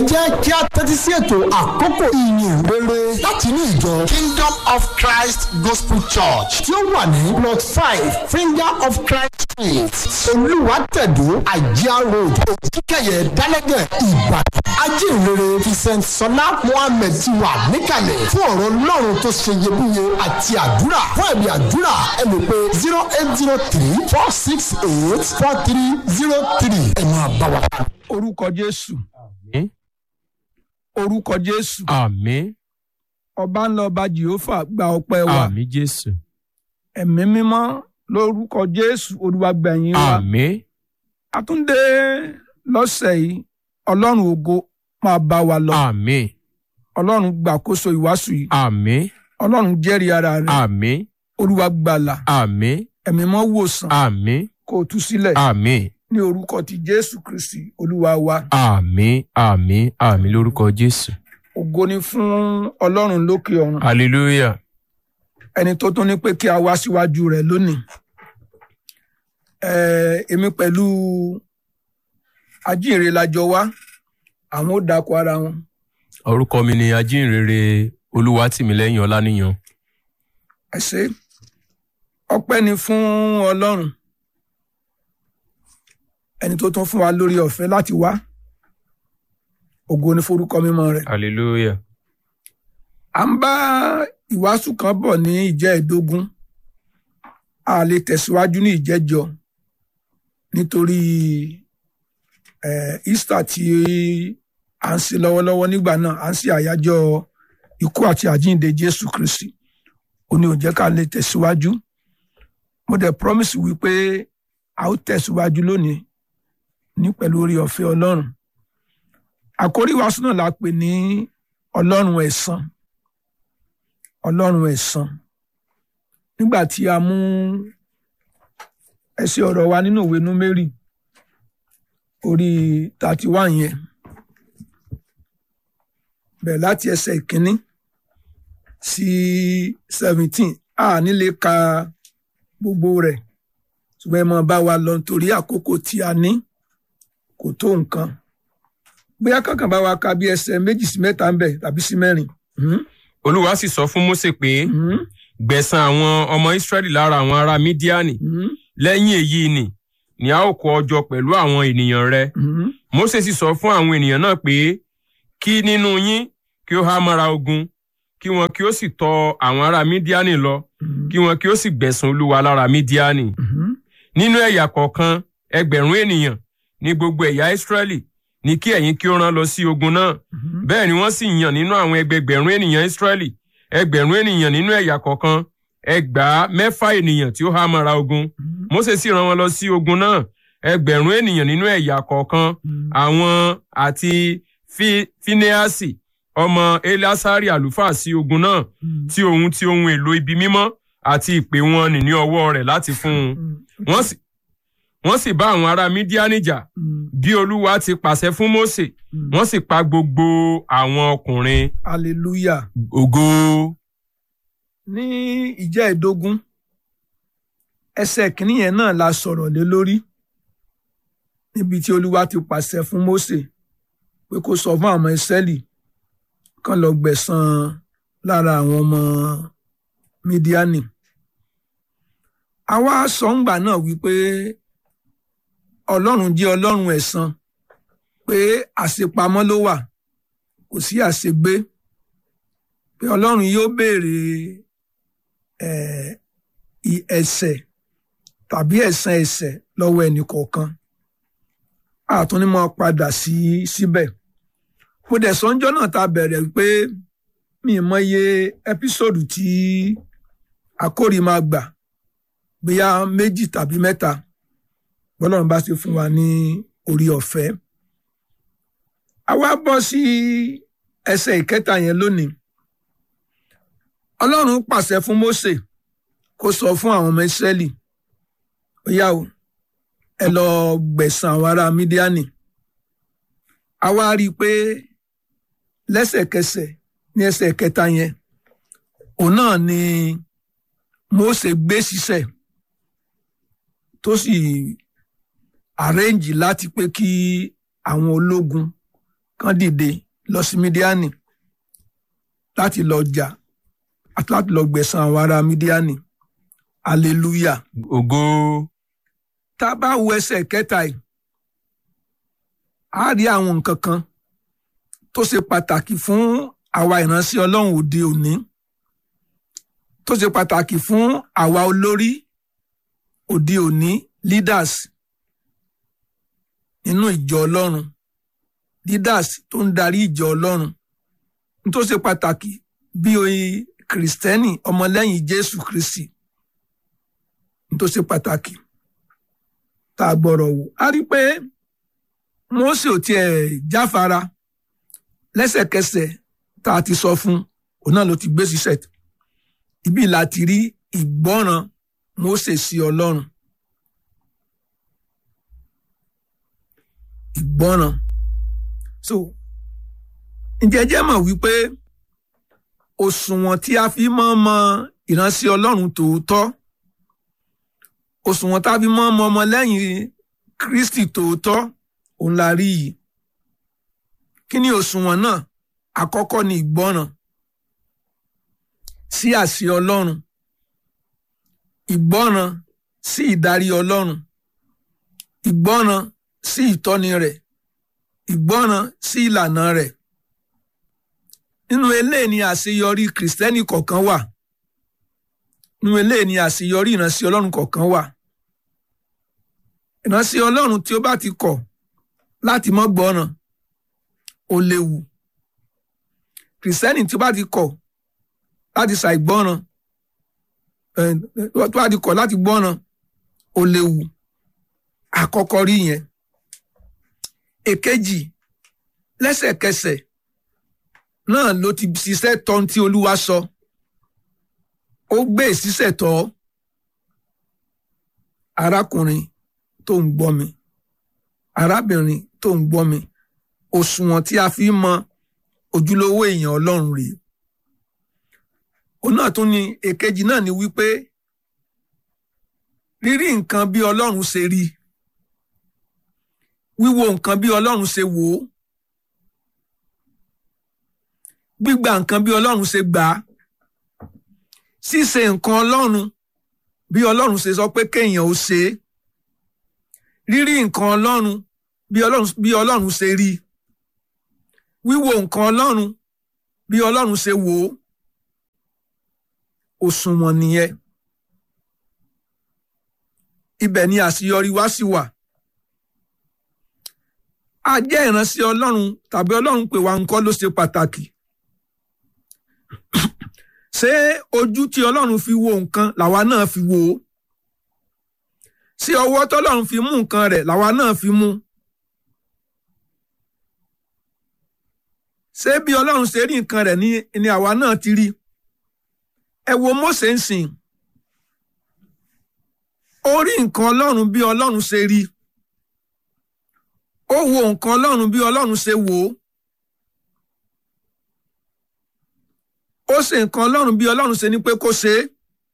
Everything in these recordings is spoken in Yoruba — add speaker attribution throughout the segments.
Speaker 1: jẹ́ kí a tẹ́tí sí ètò àkókò ìyìn rere láti inú ìjọ Kingdom of Christ Gospel Church tí ó wà ní plot five Finger of Christ street olùwàtẹ̀dó àjíá road òkìkẹyẹ dálẹ́gẹ̀ ìbàdàn ajínrere vincent sọlá mohammed ti wà níkàlẹ̀ fún ọ̀rọ̀ ọlọ́run tó ṣe iyebíye àti àdúrà fún ẹ̀mí àdúrà ẹ lè pe zero eight zero three four six eight four three zero three ẹ máa bá wa.
Speaker 2: orúkọ jésù
Speaker 3: Àmín.
Speaker 2: orúkọ jésù
Speaker 3: Àmín.
Speaker 2: ọba ńlá ọba jehova gba ọpẹ́ wa
Speaker 3: Àmín Jésù.
Speaker 2: ẹ̀mí mímọ́ lórúkọ jésù olúwa gbẹ̀yìn wa
Speaker 3: Àmín.
Speaker 2: àtúndé lọ́sẹ̀ yìí ọlọ́run ògo máa bá wa lọ
Speaker 3: Àmín.
Speaker 2: ọlọ́run gbàkóso ìwàásù yìí
Speaker 3: Àmín.
Speaker 2: ọlọ́run jẹ́rìí ara rẹ̀
Speaker 3: Àmín.
Speaker 2: olúwa gbàlà
Speaker 3: Àmín.
Speaker 2: ẹ̀mí mọ́ wòsàn
Speaker 3: Àmín.
Speaker 2: kó o tú sílẹ̀
Speaker 3: Àmín.
Speaker 2: ní orúkọ ti jésù kristi olúwa wa
Speaker 3: Àmín. Àmín. Àmín lórúkọ Jésù.
Speaker 2: ògo ni fún ọlọ́run lókè ọ̀run
Speaker 3: Hallelujah.
Speaker 2: ẹni tó tún ní pé kí a wá síwájú rẹ̀ lónìí Ẹ̀, èmi pẹ̀lú ajínrere lájọ wá àwọn ó dákọ ara wọn
Speaker 3: Orúkọ mi ni Ajínrere Olúwatìmílẹ́yìn Ọláníyan.
Speaker 2: ẹ ṣé ọpẹ́ ni fún ọlọ́run ẹni tó tún fún wa lórí ọ̀fẹ́ láti wá ògo ni forúkọ mímọ́ rẹ̀
Speaker 3: Hallelujah.
Speaker 2: à ń bá ìwàásù kan bọ̀ ní ìjẹ́ ìdógún a lè tẹ̀síwájú ní ìjẹ́jọ nítorí eh, Easter tí à ń ṣe lọ́wọ́lọ́wọ́ nígbà náà à ń ṣe àyájọ́ ikú àti àjíǹde Jésù Kristi ó ní ó jẹ́ ká lè tẹ̀síwájú mo dẹ̀ promise wípé a ó tẹ̀síwájú lónìí ní pẹ̀lú orí ọ̀fẹ́ Ọlọ́run àkórí ìwàásù náà la pè ní Ọlọ́run ẹ̀san ọlọ́run ẹ̀san nígbà tí a mú ẹsẹ̀ ọ̀rọ̀ wa nínú ìwé númérì orí thirty one yẹn bẹ̀rẹ̀ láti ẹsẹ̀ ìkíní sí seventeen a ní lè ka gbogbo rẹ̀ ṣùgbọ́n ẹ máa bá wa lọ nítorí àkókò tí a ní kò tó nǹkan bóyá kankan bá wa ka bí ẹsẹ̀ méjì sí mẹ́ta ń bẹ̀ tàbí sí mẹ́rin. Mhm.
Speaker 3: Olúwa sì sọ fún Mósè pé
Speaker 2: Mhm.
Speaker 3: gbẹ̀san àwọn ọmọ Ísírẹ́lì lára àwọn ará Mídíánì.
Speaker 2: Mhm.
Speaker 3: Lẹ́yìn èyí ni ni a ó kó ọ jọ pẹ̀lú àwọn ènìyàn rẹ.
Speaker 2: Mhm.
Speaker 3: Mósè sì sọ fún àwọn ènìyàn náà pé kí nínú yín kí ó há mọ́ra ogun kí wọn kí ó sì tọ àwọn ará Mídíánì lọ
Speaker 2: Mhm.
Speaker 3: kí wọn kí ó sì gbẹ̀san Olúwa lára Mídíánì.
Speaker 2: Mhm.
Speaker 3: Nínú ẹ̀yà kọ̀ọ̀kan ẹgbẹ̀rún ènìyàn ní gbogbo ẹ̀yà Ísírẹ́lì ní kí ẹ̀yin kí ó rán lọ sí ogun náà.
Speaker 2: Mhm.
Speaker 3: Bẹ́ẹ̀ ni wọ́n sì yàn nínú àwọn ẹgbẹgbẹ̀rún ènìyàn Ísírẹ́lì ẹgbẹ̀rún ènìyàn nínú ẹ̀yà kọ̀ọ̀kan ẹgbàá mẹ́fà ènìyàn tí ó há mọ́ra ogun.
Speaker 2: Mhm.
Speaker 3: Mósè sì rán wọn lọ sí ogun náà ẹgbẹ̀rún ènìyàn nínú ẹ̀yà kọ̀ọ̀kan
Speaker 2: Mhm.
Speaker 3: àwọn àti Fi- Fínéásì ọmọ Elásárì àlùfáà sí ogun náà
Speaker 2: Mhm.
Speaker 3: tí ohun tí ohun èlò ibi mímọ́ àti ìpè wọn nì ní ọwọ́ rẹ̀ láti fún un.
Speaker 2: Mhm.
Speaker 3: Wọ́n sì wọ́n sì bá àwọn ará Mídíánì jà
Speaker 2: Mhm.
Speaker 3: bí Olúwa ti pàṣẹ fún Mósè
Speaker 2: Mhm.
Speaker 3: wọ́n sì pa gbogbo àwọn ọkùnrin
Speaker 2: hallelujah
Speaker 3: ògo.
Speaker 2: ní ìjẹ́ ìdógún ẹsẹ̀ kìíní yẹn náà la sọ̀rọ̀ lé lórí níbi tí olúwa ti pàṣẹ fún Mósè pé kó sọ fún àwọn Ísírẹ́lì kán lọ gbẹ̀san lára àwọn ọmọ Mídíánì àwa sọ ńgbà náà wípé Ọlọ́run jẹ́ Ọlọ́run ẹ̀san pé àṣepamọ́ ló wà kò sí àṣegbé pé ọlọ́run yóò béèrè eh, i- ẹ̀ṣẹ̀ tàbí ẹ̀san ẹ̀ṣẹ̀ lọ́wọ́ ẹnì kọ̀ọ̀kan àtúní mọ́ padà sí síbẹ̀ mo dẹ̀ sọ́njọ́ náà ta bẹ̀rẹ̀ pé mi ì mọye ẹ́písòdù tí àkórí máa gbà bóyá méjì tàbí mẹ́ta bọ́lọ́run bá ṣe fún wa ní orí ọ̀fẹ́ àwa bọ́ sí ẹsẹ̀ ìkẹta yẹn lónìí ọlọ́run pàṣẹ fún Mósè kó sọ fún àwọn ọmọ Ísírẹ́lì ó yá o ẹ lọ gbẹ̀san àwọn ará Mídíánì a wá rí i pé lẹ́sẹ̀kẹsẹ̀ ní ẹsẹ̀ kẹta yẹn òun náà ni Mósè gbé sísẹ̀ tó sì arrange láti pé kí àwọn ológun kan dìde lọ sí mídíánì láti lọ jà àti láti lọ gbẹ̀san àwọn ará mídíánì hallelujah
Speaker 3: ògo
Speaker 2: tá a bá wo ẹsẹ̀ kẹta yìí a rí àwọn nǹkan kan tó ṣe pàtàkì fún àwa ìránṣẹ́ ọlọ́run òde òní tó ṣe pàtàkì fún àwa olórí òde òní leaders nínú ìjọ ọlọ́run leaders tó ń darí ìjọ ọlọ́run ní tó ṣe pàtàkì bí oyin kìrìsìtẹ́nì ọmọlẹ́yìn jésù kristi ní tó ṣe pàtàkì tá a gbọ́rọ̀ wò a rí pé Mósè ò tiẹ̀ jáfara lẹ́sẹ̀kẹsẹ̀ tá a ti sọ fún òun náà ló ti gbé síṣẹ́ ibi láti rí ìgbọ́ràn Mósè sí Ọlọ́run ìgbọ́ràn so ǹjẹ́ jẹ́ mọ̀ wípé òṣùwọ̀n tí a fi mọ́ mọ ìránṣẹ́ Ọlọ́run tòótọ́ òṣùwọ̀n tá a fi mọ́ mọ ọmọlẹ́yìn Kristi tòótọ́ òun la rí yìí kí ni òṣùwọ̀n náà àkọ́kọ́ ni ìgbọ́ràn sí àṣẹ Ọlọ́run ìgbọ́ràn sí ìdarí Ọlọ́run ìgbọ́ràn sí ìtọ́ni rẹ̀ ìgbọ́ràn sí ìlànà rẹ̀ nínú eléyìí ni àṣeyọrí kìrìsìtẹ́nì kọ̀ọ̀kan wà nínú eléyìí ni àṣeyọrí ìránṣẹ́ Ọlọ́run kọ̀ọ̀kan wà ìránṣẹ́ Ọlọ́run tí ó bá ti kọ̀ láti mọ́ gbọ́ràn ó léwu kìrìsìtẹ́nì tí ó bá ti kọ̀ láti ṣàìgbọ́ràn tó bá ti kọ̀ láti gbọ́ràn ó léwu àkọ́kọ́ rí yẹn èkejì lẹ́sẹ̀kẹsẹ̀ náà ló ti ṣiṣẹ́ tọ́ tí olúwa sọ ó gbé ìṣiṣẹ́ tọ́ arákùnrin tó ń gbọ́ mi arábìnrin tó ń gbọ́ mi òṣùwọ̀n tí a fi mọ ojúlówó èèyàn ọlọ́run rèé òun náà tún ni èkejì náà ni wípé rírí nǹkan bí ọlọ́run ṣe rí wíwo nǹkan bí ọlọ́run ṣe wò ó gbígba nǹkan bí ọlọ́run ṣe gbà á ṣíṣe nǹkan ọlọ́run bí ọlọ́run ṣe sọ pé kéèyàn ó ṣe é rírí nǹkan ọlọ́run bí ọlọ́run bí ọlọ́run ṣe rí wíwo nǹkan ọlọ́run bí ọlọ́run ṣe wò ó òṣùwọ̀n nìyẹn ibẹ̀ ni àṣeyọrí wa sì wà a jẹ́ ìránṣẹ́ ọlọ́run tàbí ọlọ́run pè wá nǹkan ló ṣe pàtàkì ṣé ojú tí ọlọ́run fi wo nǹkan làwa náà fi wò ó ṣé ọwọ́ tọ́lọ́run fi mú nǹkan rẹ̀ làwa náà fi mú ṣé bí ọlọ́run ṣe rí nǹkan rẹ̀ ni ni àwa náà ti rí ẹ wo Mósè ń sìn ó rí nǹkan ọlọ́run bí ọlọ́run ṣe rí ó wo nǹkan ọlọ́run bí ọlọ́run ṣe wò ó ó ṣe nǹkan ọlọ́run bí ọlọ́run ṣe ní pé kó ṣe é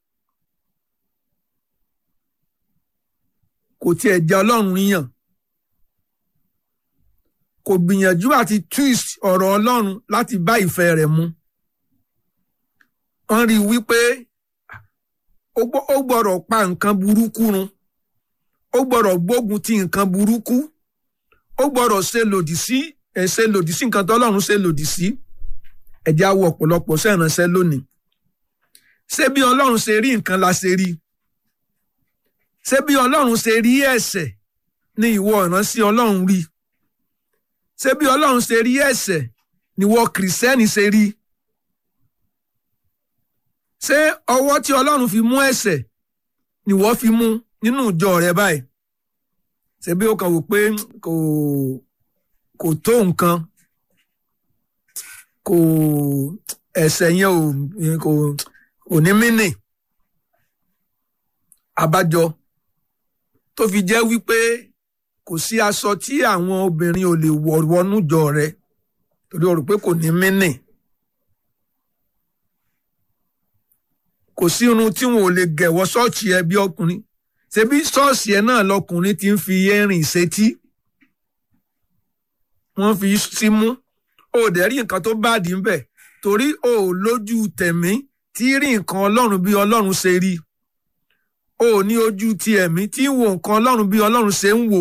Speaker 2: kò tiẹ̀ jẹ́ ọlọ́run yàn kò gbìyànjú àti twist ọ̀rọ̀ ọlọ́run láti bá ìfẹ́ rẹ̀ mu wọ́n rí i wípé ó gbọ́dọ̀ pa nǹkan burúkú run ó gbọ́dọ̀ gbógun ti nǹkan burúkú ó gbọ́dọ̀ ṣe lòdì sí ṣe lòdì sí nǹkan tọ́lọ́run ṣe lòdì sí ẹ̀jẹ̀ awọ ọ̀pọ̀lọpọ̀ sẹ́ránṣẹ́ lónìí ṣé bí ọlọ́run ṣe rí nǹkan la ṣe rí ṣé bí ọlọ́run ṣe rí ẹ̀ṣẹ̀ ni ìwọ ìránṣẹ́ ọlọ́run rí ṣé bí ọlọ́run ṣe rí ẹ̀ṣẹ̀ ni ìwọ kìrìsẹ́nì ṣe rí ṣé ọwọ́ tí ọlọ́run fi mú ẹ̀ṣẹ̀ ni ìwọ fi mú nínú ìjọ rẹ báyìí ṣé bí ó kàn wò pé kò kò tó nǹkan kò ẹ̀ṣẹ̀ yẹn ò kò ní mínì àbájọ tó fi jẹ́ wípé kò sí aṣọ tí àwọn obìnrin ò lè wọ̀ wọnú jọ rẹ torí o rò pé kò ní mínì kò sí irun tí wọn ò lè gẹ̀wọ́ ṣọ́ọ̀ṣì ẹ bí ọkùnrin ṣebí ṣọ́ọ̀ṣì ẹ náà lọkùnrin ti ń fi erin ìṣetí wọ́n fi símú o ò dẹ̀ rí nǹkan tó báàdì ń bẹ̀ torí o ò lójú tẹ̀mí tí rí nǹkan ọlọ́run bí ọlọ́run ṣe rí o ò ní ojú ti ẹ̀mí tí ń wo nǹkan ọlọ́run bí ọlọ́run ṣe ń wò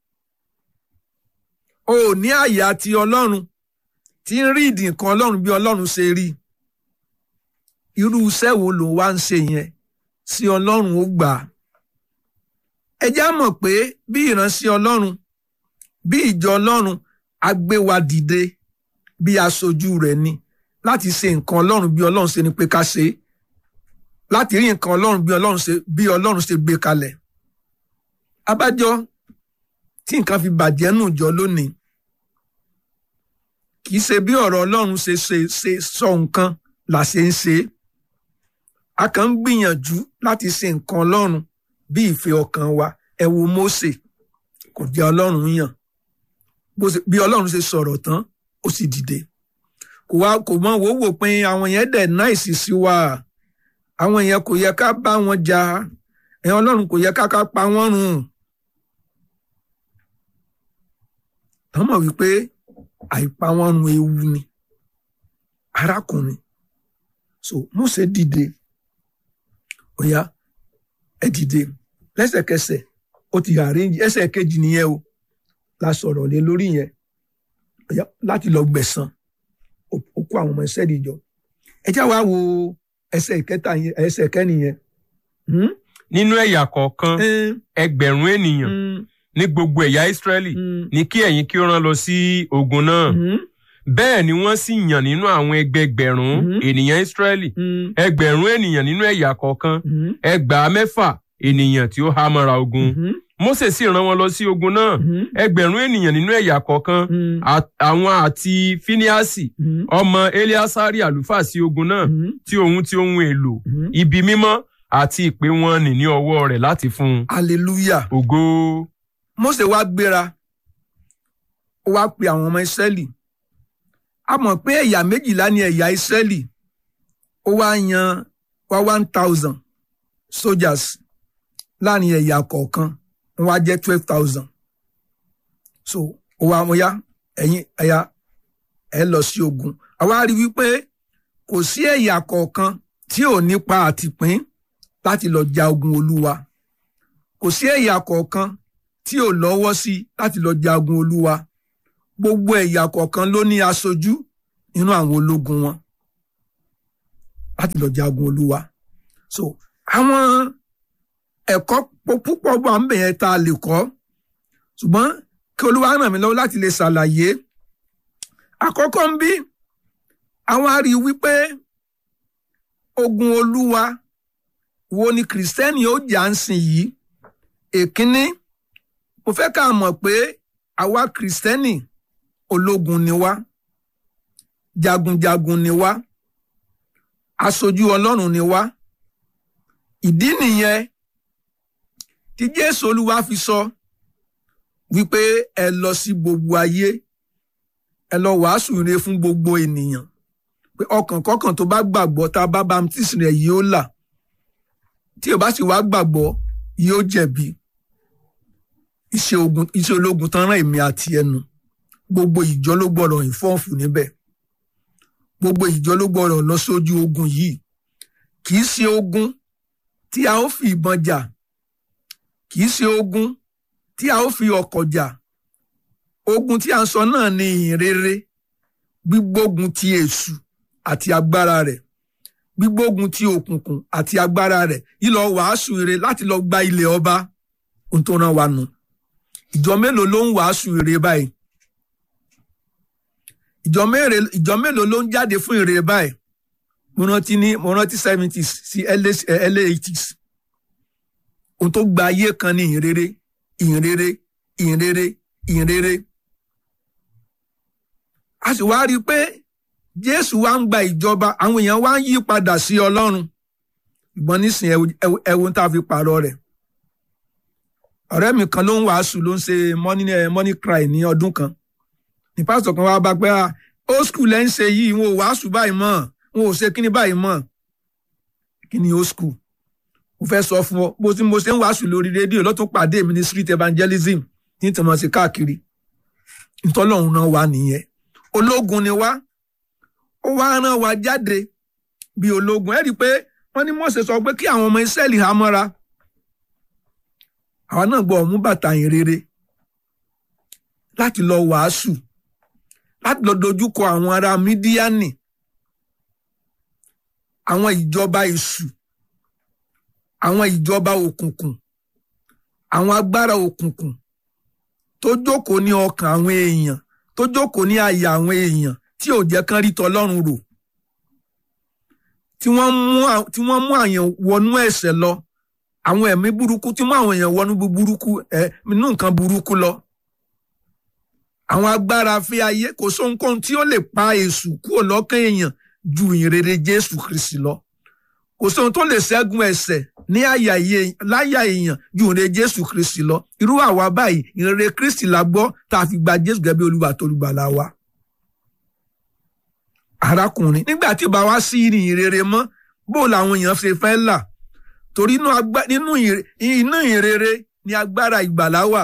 Speaker 2: o ò ní àyà ti ọlọ́run tí ń rí ìdì nǹkan ọlọ́run bí ọlọ́run ṣe rí irú iṣẹ́ wo ló wá ń ṣe yẹn sí ọlọ́run ó gbà á ẹ já mọ̀ pé bí ìránṣẹ́ ọlọ́run bí ìjọ ọlọ́run á gbé wa dìde bí aṣojú rẹ̀ ni láti ṣe nǹkan ọlọ́run bí ọlọ́run ṣe ni pé ká ṣe é láti rí nǹkan ọlọ́run bí ọlọ́run ṣe bí ọlọ́run ṣe gbé kalẹ̀ abájọ tí nǹkan fi bàjẹ́ nù jọ lónìí kì í ṣe bí ọ̀rọ̀ ọlọ́run ṣe ṣe ṣe sọ nǹkan là ṣe ń ṣe é a kàn ń gbìyànjú láti ṣe nǹkan ọlọ́run bí ìfẹ́ ọkàn wa ẹ wo Mósè kò jẹ́ ọlọ́run yàn bí ọlọ́run ṣe sọ̀rọ̀ tán ó sì dìde kò wá kò mọ wò wò pé àwọn yẹn dẹ̀ náìsì sí wa àwọn yẹn kò yẹ ká bá wọn jà ẹ ọlọ́run kò yẹ ká ká pa wọ́n run tán mọ̀ wípé àìpa wọ́n run ewu ni arákùnrin so Mósè dìde ó yá ẹ dìde lẹ́sẹ̀kẹsẹ̀ ó ti àríyìn ẹsẹ̀ kejì nìyẹn o la sọ̀rọ̀ lé lórí yẹn láti lọ gbẹ̀san ó kó àwọn ọmọ ẹsẹ̀ ìjọ ẹ já wa wo ẹsẹ̀ ìkẹta yẹn ẹsẹ̀ kẹ́ni yẹn.
Speaker 3: nínú ẹ̀yà kọ̀ọ̀kan ẹgbẹ̀rún ènìyàn ní gbogbo ẹ̀yà Ísírẹ́lì ní kí ẹ̀yin kí ó rán lọ sí ogun náà bẹ́ẹ̀ ni wọ́n sì yàn nínú àwọn ẹgbẹgbẹ̀rún ènìyàn Ísírẹ́lì ẹgbẹ̀rún ènìyàn nínú ẹ̀yà kọ̀ọ̀kan ẹgbàá mẹ́fà ènìyàn tí ó há mọ́ra ogun Mósè sì rán wọn lọ sí ogun náà ẹgbẹ̀rún ènìyàn nínú ẹ̀yà kọ̀ọ̀kan àwọn àti Fíníásì ọmọ Eliasari àlùfáà sí ogun náà tí ohun tí ohun èlò ibi mímọ́ àti ìpè wọn nì ní ọwọ́ rẹ̀ láti fún un.
Speaker 2: hallelujah.
Speaker 3: ògo.
Speaker 2: Mósè wá gbéra ó wá pe àwọn ọmọ Ísírẹ́lì a mọ̀ pé ẹ̀yà méjìlá ni ẹ̀yà Ísírẹ́lì ó wá yan wá one thousand soldiers láàrin ẹ̀yà kọ̀ọ̀kan wọ́n wá jẹ́ twelve thousand so ó wá wọ́n yá ẹ̀yin ẹ̀yà ẹ̀ lọ sí ogun àwa rí wípé kò sí ẹ̀yà kọ̀ọ̀kan tí ò nípa àtìpín láti lọ ja ogun Olúwa kò sí ẹ̀yà kọ̀ọ̀kan tí ò lọ́wọ́ sí láti lọ ja ogun Olúwa gbogbo ẹ̀yà kọ̀ọ̀kan ló ní aṣojú nínú àwọn ológun wọn láti lọ jagun olúwa so àwọn ẹ̀kọ́ púpọ̀ wà ń bẹ̀ yẹn tá a lè kọ́ ṣùgbọ́n kí olúwa ràn mí lọ́wọ́ láti lè ṣàlàyé àkọ́kọ́ ń bí àwọn á rí i wípé ogun olúwa wo ni kìrìsìtẹ́nì ó jà ń sìn yìí èkínní mo fẹ́ ká mọ̀ pé àwa kìrìsìtẹ́nì ológun ni wá jagunjagun ni wá aṣojú ọlọ́run ni wá ìdí nìyẹn tí jésù olúwa fi sọ wípé ẹ lọ sí gbogbo ayé ẹ lọ wàásù ire fún gbogbo ènìyàn pé ọkàn kọkàn tó bá gbàgbọ́ tá a bá baptisi rẹ̀ yóò là tí o bá sì wá gbàgbọ́ yóò jẹ̀bi iṣẹ́ ogun iṣẹ́ ológun tán rán èmi àti ẹnu gbogbo ìjọ ló gbọ́dọ̀ ìfọ́ọ̀fù níbẹ̀ gbogbo ìjọ ló gbọ́dọ̀ lọ sójú ogun yìí kì í ṣe ogun tí a ó fi ìbọn jà kì í ṣe ogun tí a ó fi ọkọ̀ jà ogun tí a ń sọ náà ni ìhìnrere gbígbógun ti èṣù àti agbára rẹ̀ gbígbógun ti òkùnkùn àti agbára rẹ̀ ìlọ wàásù ire láti lọ gba ilẹ̀ ọba ohun tó rán wa nù ìjọ mélòó ló ń wàásù ire báyìí ìjọ mélòó ìjọ mélòó ló ń jáde fún ire báyìí mo rántí ní mo rántí seventies sí early eighties ohun tó gba ayé kan ní ìhìnrere ìhìnrere ìhìnrere ìhìnrere a sì wá rí i pé jésù wá ń gba ìjọba àwọn èèyàn wá ń yí padà sí ọlọ́run ìbọn nísìn ẹwọ tá a fi pààrọ̀ rẹ̀ ọ̀rẹ́ mi kan ló ń wàásù ló ń ṣe money money cry ní ọdún kan ní pásítọ̀ kan wá bá pé old school ẹ̀ ń ṣe yìí wọn ò wàásù báyìí mọ́ wọn ò ṣe kíní báyìí mọ́ kíní old school mo fẹ́ sọ fún ọ bó ti mo ṣe ń wàásù lórí rédíò lọ́tún pàdé mi ní street evangelism ní tìmọ̀ sí káàkiri ntọ́lọ́run náà wà nìyẹn ológun ni wá ó wá rán wa jáde bí ológun ẹ rí i pé wọ́n ní Mósè sọ pé kí àwọn ọmọ Ísírẹ́lì há mọ́ra àwa náà gbọ́ ọ̀mú bàtà yìn rere láti lọ wàásù láti lọ dojúkọ àwọn ará mídíánì àwọn ìjọba èṣù àwọn ìjọba òkùnkùn àwọn agbára òkùnkùn tó jókòó ní ọkàn àwọn èèyàn tó jókòó ní àyà àwọn èèyàn tí ò jẹ́ kán rí tọlọ́run rò tí wọ́n mú tí wọ́n mú àyàn wọnú ẹ̀ṣẹ̀ lọ àwọn ẹ̀mí burúkú tí mú àwọn èèyàn wọnú burúkú ẹ̀ nínú nǹkan burúkú lọ àwọn agbára fi ayé kò sóhunkóhun tí ó lè pa èṣù kúrò lọ́kàn èèyàn ju ìrere Jésù Kristi lọ kò sóhun tó lè ṣẹ́gun ẹ̀ṣẹ̀ ní àyà láyà èèyàn ju ìrere Jésù Kristi lọ irú àwa báyìí ìrere Kristi la gbọ́ tá a fi gba Jésù gẹ́gẹ́ bí Olúwa tó olùgbàlà wa. arákùnrin nígbà tí bá wá sí ìrìn ìrere mọ́ bó làwọn èèyàn ṣe fẹ́ là torí nínú ìrere ni agbára ìgbàlà wà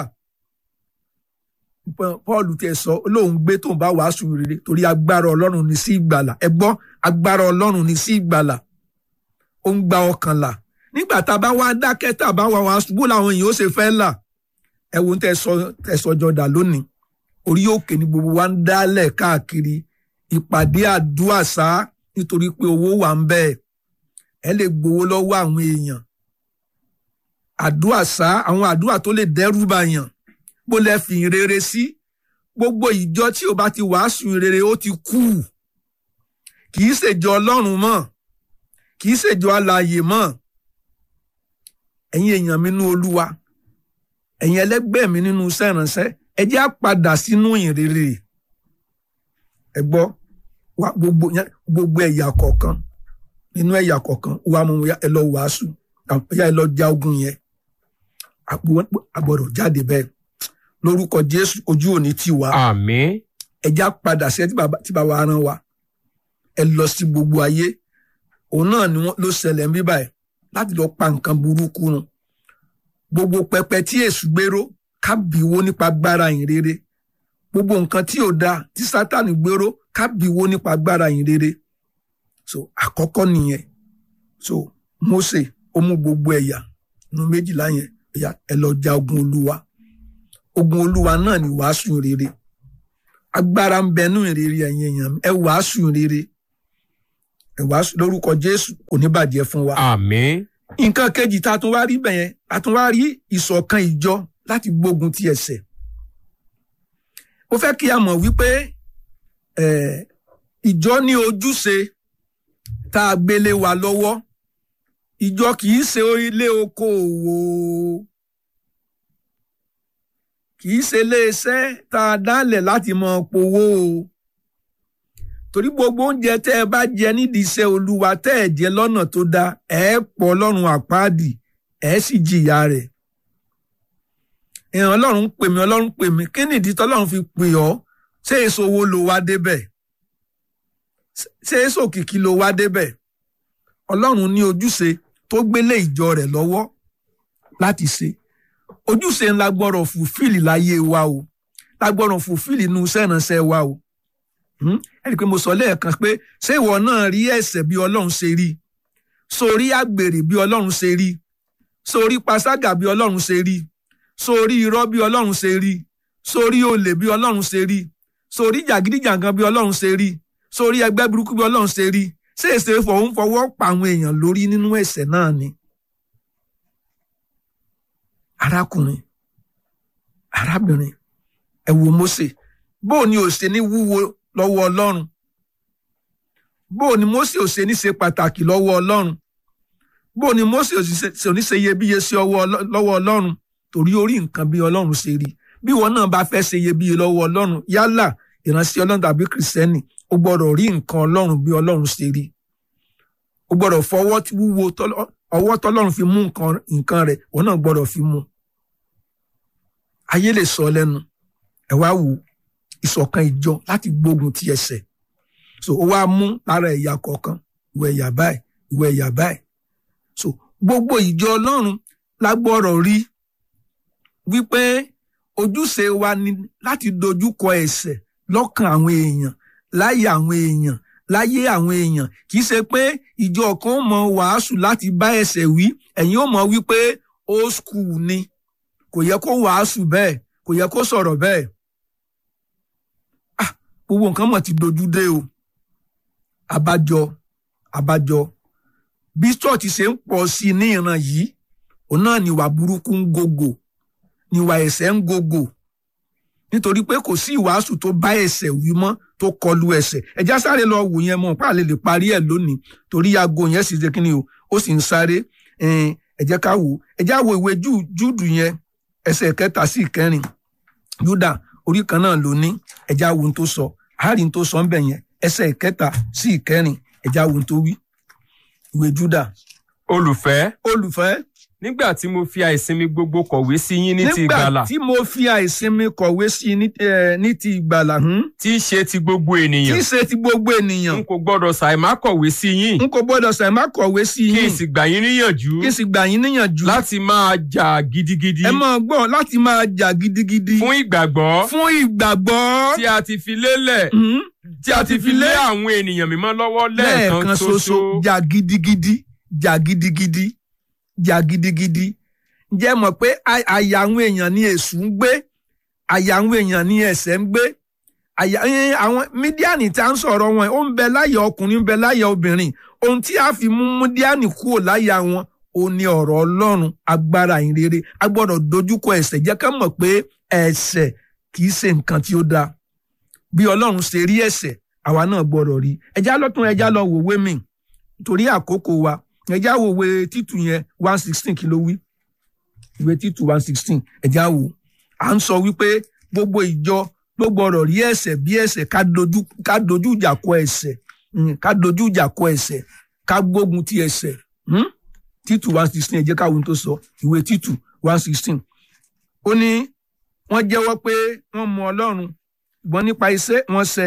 Speaker 2: paul tẹ sọ lóun gbé tóun bá wàásù rere torí agbára ọlọ́run ní sí ìgbàlà ẹ gbọ́ agbára ọlọ́run ní sí ìgbàlà ó ń gba ọkàn là nígbà tá a bá wá dákẹ́ tá a bá wá wàásù bó làwọn èèyàn ó ṣe fẹ́ là ẹ wo tẹ sọ tẹ sọ jọdà lónìí orí òkè ni gbogbo wa ń dálẹ̀ káàkiri ìpàdé àdúrà sá nítorí pé owó wà ń bẹ́ẹ̀ ẹ lè gbowó lọ́wọ́ àwọn èèyàn àdúrà sá àwọn àdúrà tó lè dẹ́rù bàyàn bó lẹ fi rere sí gbogbo ìjọ tí o bá ti wàásù rere ó ti kú kì í ṣèjọ ọlọ́run mọ́ kì í ṣèjọ alààyè mọ́ ẹ̀yin èèyàn mi nínú olúwa ẹ̀yin ẹlẹ́gbẹ́ mi nínú iṣẹ́ ìránṣẹ́ ẹ jẹ́ á padà sínú ìrere ẹ gbọ́ gbogbo ẹ̀yà kọ̀ọ̀kan nínú ẹ̀yà kọ̀ọ̀kan wà mú ẹ lọ wàásù ẹ lọ ja ogun yẹn àgbọ̀dọ̀ jáde bẹ́ẹ̀ lórúkọ jésù ojú òní tì wá.
Speaker 3: àmín.
Speaker 2: ẹja padà sí ẹ tí bàbá rán wa ẹ lọ sí gbogbo ayé òun náà ni wọn ló ṣẹlẹ̀ ń bí báyìí láti lọ pa nǹkan burúkú run gbogbo pẹpẹ tí èṣù gbèrò kábìwó nípa gbára yìn rere gbogbo nǹkan tí ò dáa tí sátánì gbèrò kábìwó nípa gbára yìn rere so àkọ́kọ́ nìyẹn so Mósè ó mú gbogbo ẹ̀yà nínú méjìlá yẹn ẹ lọ ja ogun olúwa ogun olúwa náà ni wàásù rere agbára ń bẹnú ìrere ẹ̀yin èèyàn ẹ wàásù rere ẹ wàásù lórúkọ jésù kò ní bàjẹ́ fún wa.
Speaker 3: àmín.
Speaker 2: nǹkan kejì tá a tún wá rí bẹ̀yẹn a tún wá rí ìṣọ̀kan ìjọ láti gbógun ti ẹ̀ṣẹ̀. ó fẹ́ kí a mọ̀ wípé ìjọ ní ojúṣe tá a gbélé wa lọ́wọ́ ìjọ kì í ṣe ilé okòòwò kì í ṣe iléeṣẹ́ tá a dálẹ̀ láti mọ powó o torí gbogbo oúnjẹ tẹ́ ẹ bá jẹ nídìí iṣẹ́ olúwa tẹ́ ẹ jẹ lọ́nà tó dáa ẹ pọ̀ ọlọ́run àpáàdì ẹ sì jìyà rẹ̀ ìran ọlọ́run pè mí ọlọ́run pè mí kí nìdí tọ́lọ́run fi pè ọ́ ṣé èso wo ló wá débẹ̀ ṣé èso kìkì ló wá débẹ̀ ọlọ́run ní ojúṣe tó gbélé ìjọ rẹ̀ lọ́wọ́ láti ṣe ojúṣe ńlá gbọ́dọ̀ fùfíìlì láyé wa o lágbọ́dọ̀ fùfíìlì inú iṣẹ́ ìránṣẹ́ wa o ẹ rí i pé mo sọ lẹ́ẹ̀kan pé ṣé ìwọ náà rí ẹ̀ṣẹ̀ bí ọlọ́run ṣe rí sórí àgbèrè bí ọlọ́run ṣe rí sórí paságà bí ọlọ́run ṣe rí sórí irọ́ bí ọlọ́run ṣe rí sórí olè bí ọlọ́run ṣe rí sórí jàgídíjàgan bí ọlọ́run ṣe rí sórí ẹgbẹ́ burúkú bí ọlọ́run ṣe rí ṣé èsè fọwọ́ ń fọwọ́ pa àwọn èèyàn lórí nínú ẹ̀ṣẹ̀ náà ni. arákùnrin arábìnrin ẹ wo Mósè bóò ni ò ṣe ní wúwo lọ́wọ́ Ọlọ́run bóò ni Mósè ò ṣe ní ṣe pàtàkì lọ́wọ́ Ọlọ́run bóò ni Mósè ò ṣe ní ṣe iyebíye sí lọ́wọ́ Ọlọ́run torí orí nǹkan bí Ọlọ́run ṣe rí bí wọn náà bá fẹ́ ṣe iyebíye lọ́wọ́ Ọlọ́run yálà ìránṣẹ́ Ọlọ́run tàbí kìrìsìtẹ́nì ó gbọ́dọ̀ rí nǹkan Ọlọ́run bí Ọlọ́run ṣe rí ó gbọ́dọ̀ fọwọ́ wúwo ọwọ́ tọ́lọ́run fi mú nǹkan rẹ̀ wọn náà gbọ́dọ̀ fi mú ayé lè sọ lẹ́nu ẹ wá wò ìṣọ̀kan ìjọ láti gbógun ti ẹ̀ṣẹ̀ so ó wá mú lára ẹ̀yà kọ̀ọ̀kan ìwọ ẹ̀yà báyìí ìwọ ẹ̀yà báyìí so gbogbo ìjọ Ọlọ́run la gbọ́dọ̀ rí wípé ojúṣe wa ni láti dojúkọ ẹ̀ṣẹ̀ lọ́kàn àwọn èèyàn láyé àwọn èèyàn láyé àwọn èèyàn kì í ṣe pé ìjọ kan mọ wàásù láti bá ẹ̀ṣẹ̀ wí ẹ̀yin ó mọ wípé old school ni kò yẹ kó wàásù bẹ́ẹ̀ kò yẹ kó sọ̀rọ̀ bẹ́ẹ̀ ah gbogbo nǹkan mọ̀ ti dojú dé o àbájọ àbájọ bí church ṣe ń pọ̀ sí i ní ìran yìí òun náà níwà burúkú ń gògò níwà ẹ̀ṣẹ̀ ń gògò nítorí pé kò sí ìwàásù tó bá ẹ̀ṣẹ̀ wí mọ́ tó kọlu ẹ̀ṣẹ̀ ẹjá sáré lọ wò yẹn mọ́ páàlè lè parí ẹ̀ lónìí torí aago yẹn sì ṣe kí ni o ó sì ń sáré ẹ jẹ́ ká wò ẹ já wo ìwé júùdù yẹn ẹsẹ̀ kẹta sí ìkẹrin júdà orí kan náà ló ní ẹ já wo ohun tó sọ àárín tó sọ ń bẹ̀ yẹn ẹsẹ̀ kẹta sí ìkẹrin ẹ já wo ohun tó wí ìwé júdà.
Speaker 3: olùfẹ́.
Speaker 2: olùfẹ́
Speaker 3: nígbà tí mo fi àìsinmi gbogbo kọ̀wé sí yín ní ti ìgbàlà.
Speaker 2: nígbà tí mo fi àìsinmi kọ̀wé sí yín ní ti ìgbàlà.
Speaker 3: tí í ṣe ti gbogbo ènìyàn.
Speaker 2: tí í ṣe ti gbogbo ènìyàn.
Speaker 3: n kò gbọ́dọ̀ ṣàìmá kọ̀wé sí yín.
Speaker 2: n kò gbọ́dọ̀ ṣàìmá kọ̀wé sí yín.
Speaker 3: kí n sì gbà yín níyànjú.
Speaker 2: kí n sì gbà yín níyànjú.
Speaker 3: láti máa jà gidigidi.
Speaker 2: ẹ máa gbọ́ láti máa jà gidigidi.
Speaker 3: fún ìgbàgbọ́.
Speaker 2: fún ìgbàgbọ́.
Speaker 3: tí a ti fi lélẹ̀. tí a ti fi lé àwọn ènìyàn mímọ́ lọ́wọ́ lẹ́ẹ̀kan ṣoṣo.
Speaker 2: jà gidigidi jà gidigidi jà gidigidi ǹjẹ́ mọ̀ pé àyà àwọn èèyàn ní èṣù ń gbé àyà àwọn èèyàn ní ẹ̀ṣẹ̀ ń gbé àyà àwọn mídíàní tá ń sọ̀rọ̀ wọn ó ń bẹ láyà ọkùnrin ń bẹ láyà obìnrin ohun tí a fi mú mídíàní kúrò láyà wọn ó ní ọ̀rọ̀ ọlọ́run agbára ìrere a gbọ́dọ̀ dojúkọ ẹ̀ṣẹ̀ jẹ́ ká mọ̀ pé ẹ̀ṣẹ̀ kì í ṣe nǹkan tí ó dáa bí ọlọ́run ṣe rí ẹ̀ṣẹ̀ àwa náà gbọ́dọ̀ rí ẹjá lọ́tún ẹjá lọ wòwe mi nítorí àkókò wa ẹjá wòwe títù yẹn one sixteen kí ló wí ìwé títù one sixteen ẹ̀já wò à ń sọ wípé gbogbo ìjọ ló gbọ́dọ̀ rí ẹ̀ṣẹ̀ bí ẹ̀ṣẹ̀ ká dojú ìjà kọ ẹ̀ṣẹ̀ ká dojú ìjà kọ ẹ̀ṣẹ̀ ká gbógun ti ẹ̀ṣẹ̀ títù one sixteen ẹ jẹ́ ká wo ohun tó sọ ìwé títù one sixteen ó ní wọ́n jẹ́wọ́ pé wọ́n mọ Ọlọ́run ṣùgbọ́n nípa iṣẹ́ wọn ṣẹ̀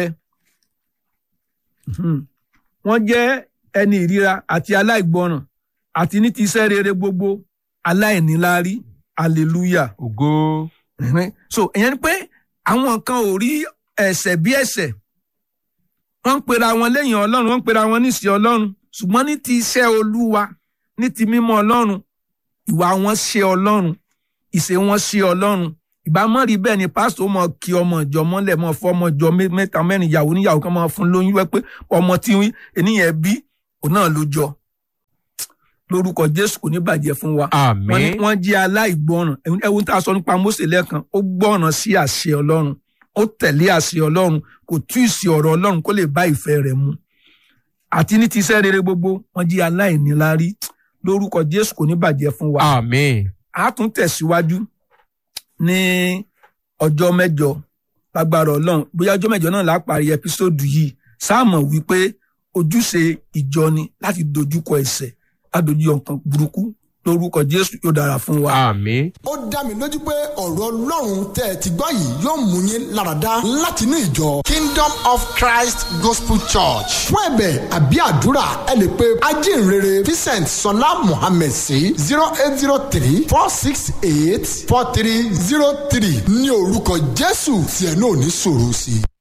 Speaker 2: wọ́n jẹ́ ẹni ìríra àti aláìgbọràn àti ní ti iṣẹ́ rere gbogbo aláìníláárí hallelujah.
Speaker 3: ògo.
Speaker 2: so ìyẹn ni pé àwọn kan ò rí ẹ̀ṣẹ̀ bí ẹ̀ṣẹ̀ wọ́n ń pera wọn lẹ́yìn ọlọ́run wọ́n ń pera wọn níṣẹ́ ọlọ́run ṣùgbọ́n ní ti iṣẹ́ olúwa ní ti mímọ́ ọlọ́run ìwà wọn ṣe ọlọ́run ìṣe wọn ṣe ọlọ́run ìbámọ́ rí bẹ́ẹ̀ ni pásítọ̀ mọ̀ kí ọmọ ìjọ mọ́lẹ̀ mọ́ fọ́ ọmọ ìjọ mẹ́ta mẹ́rin ìyàwó níyàwó kan máa fún lóyún wẹ́ pé ọmọ tí ènìyàn bí òun náà ló jọ lórúkọ jésù kò ní bàjẹ́ fún wa.
Speaker 3: àmín.
Speaker 2: wọ́n jẹ́ aláìgbọràn ẹ̀wọ̀n tá a sọ nípa mósè lẹ́ẹ̀kan ó gbọ́ràn sí àṣẹ ọlọ́run ó tẹ̀lé àṣẹ ọlọ́run kò tú ìsì ọ̀rọ̀ ọlọ́run kó lè bá ìfẹ́ rẹ̀ mu. àti ní ti iṣẹ́ rere gbogbo wọ́n jẹ́ aláìníláárí lórúkọ jésù kò ní bàjẹ́ fún wa.
Speaker 3: àmín.
Speaker 2: a tún tẹ̀síwájú ní ọjọ́ mẹ́jọ lágbára ọlọ́run bóyá ọjọ́ mẹ́jọ náà láà parí ẹpísódù yìí sáàmọ̀ wípé ojúṣe ìjọ ni láti dojúkọ ẹ̀ṣẹ̀ adójú ọkàn burúkú lórúkọ jésù yóò dára fún wa.
Speaker 3: àmín.
Speaker 1: ó dá mi lójú pé ọ̀rọ̀ ọlọ́run tẹ́ ẹ ti gbọ́ yìí yóò mú yín láradá láti inú ìjọ kingdom of christ gospel church fún ẹ̀bẹ̀ àbí àdúrà ẹ lè pe ajínrere vincent sọlá mohammed sí zero eight zero three four six eight four three zero three ní orúkọ jésù tí ẹ náà ní sọ̀rọ̀ sí i.